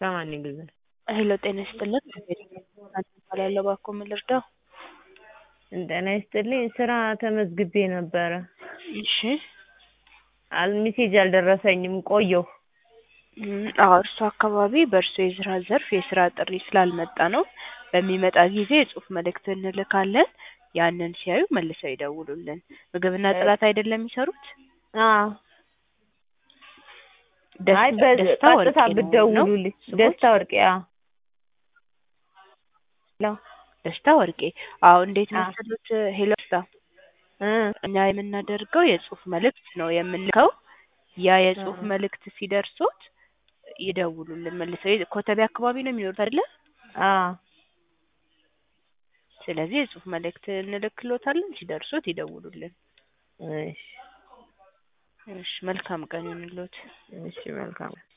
ከማን ይገዛል? ሄሎ ጤና ይስጥልን እባላለሁ እባክዎ ምን ልርዳው? ጤና ይስጥልኝ ስራ ተመዝግቤ ነበረ እሺ አል ሜሴጅ አልደረሰኝም ቆየሁ አዎ እርሶ አካባቢ በእርሶ የስራ ዘርፍ የስራ ጥሪ ስላልመጣ ነው በሚመጣ ጊዜ የጽሁፍ መልእክት እንልካለን ያንን ሲያዩ መልሰው ይደውሉልን ምግብና ጽዳት አይደለም የሚሰሩት አዎ አይ ደስታ በቀጥታ ወርቄ ነው ብትደውሉልኝ ስሞት? ደስታ ወርቄ አዎ ሄሎ ደስታ ወርቄ አዎ እንዴት አዎ መሰሉት ሄሎ ደስታ እ እኛ የምናደርገው የጽሁፍ መልእክት ነው የምንልከው ያ የጽሁፍ መልእክት ሲደርሶት ይደውሉልን መልሰው ኮተቤ አካባቢ ነው የሚኖሩት አይደለ አዎ ስለዚህ የጽሁፍ መልእክት እንልክልዎታለን ሲደርሶት ይደውሉልን እሺ እሺ መልካም ቀን ይሁንልዎት እሺ መልካም